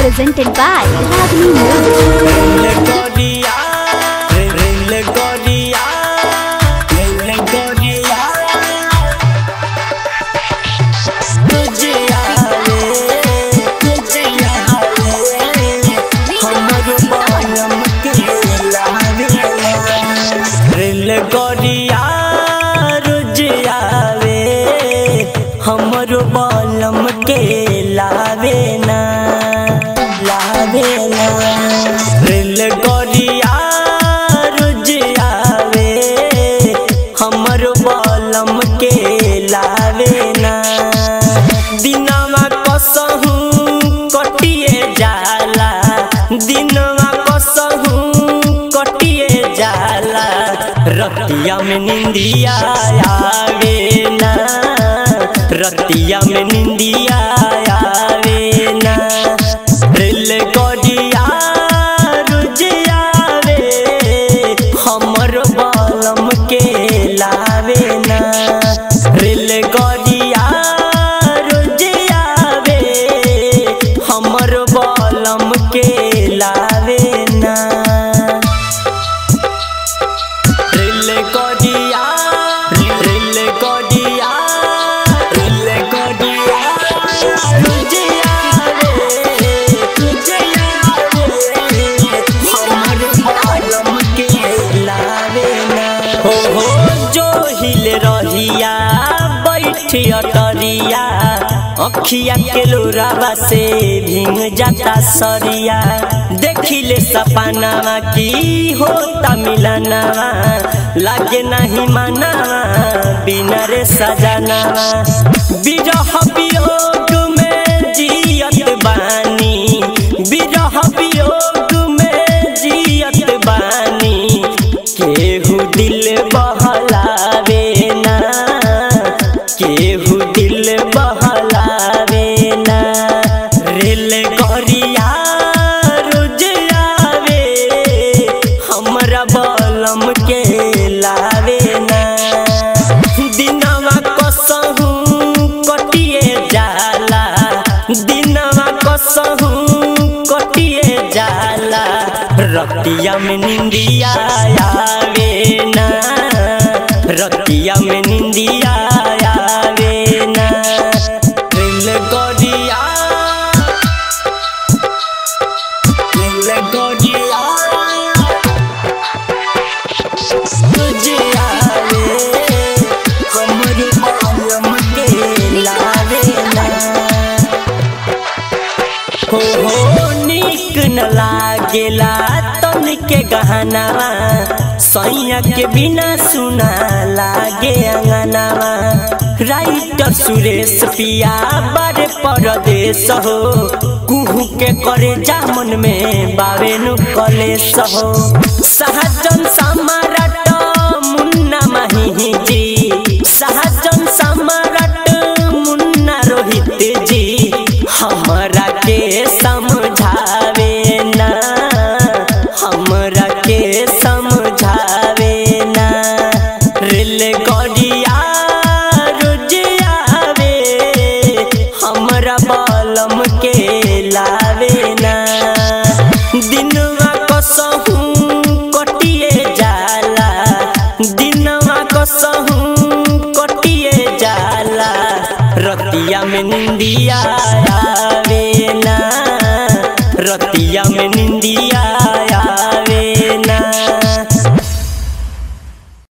presented by Ragini Music. रेलगड़िया रोज आवे हमरो बलम के लावे ना लावे ना रेलगड़िया रोज आवे हमरो बलम के लावे ना दिनवा कसहू कटिए जाला दिनवा कसहू कटिए जाला रतिया में निंदिया आवे ना रतिया में निंदिया आवे ना रेलगड़िया रोज आवे हमर बलम के लावे ना रेलगड़िया रोज आवे हमर बलम के लावे ना रेलगड़िया रेलगड़िया रेलगड़िया तुझे आवे तुझे आवे हमर बालम के लावे ना हो हो जो हिले रहिया बैठी अटरिया अखिया के लोरावा से भींग जाता सरिया देखिले सपनावा की होता मिलनावा लागे नहीं मनावा बिना रे सजनावा बिरह वियोग में जियत बानी बिरह वियोग में जियत बानी केहू दिल बहलावे ना केहू दिल बहलावे ना रेलगड़िया रोज आवे हमरा बलम के लावे ना दिनवा कसहू कटिए जाला दिनवा कसहू कटिए जाला रतिया में निंदिया आवे ना रतिया में निंदिया आवे ना रेलगड़िया रेलगड़िया तुझे आवे हमर बालम के लावे ना हो हो नीक न लागेला तन के गहनावा सैया के बिना सुना लागे अंगनावा राइटर सुरेश पिया बारे परदेश हो कुहू के करे जामन में बावे नु कलेश हो सहजन सम्राट मुन्ना माही जी सहजन सम्राट मुन्ना रोहित जी हमरा के समझावे ना हमरा के समझावे ना रेलगड़िया रोज आवे हमरा बलम के लावे ना दिनवा कसहू कटिए जाला दिनवा कसहू कटिए जाला रतिया में निंदिया आवे ना रतिया में निंदिया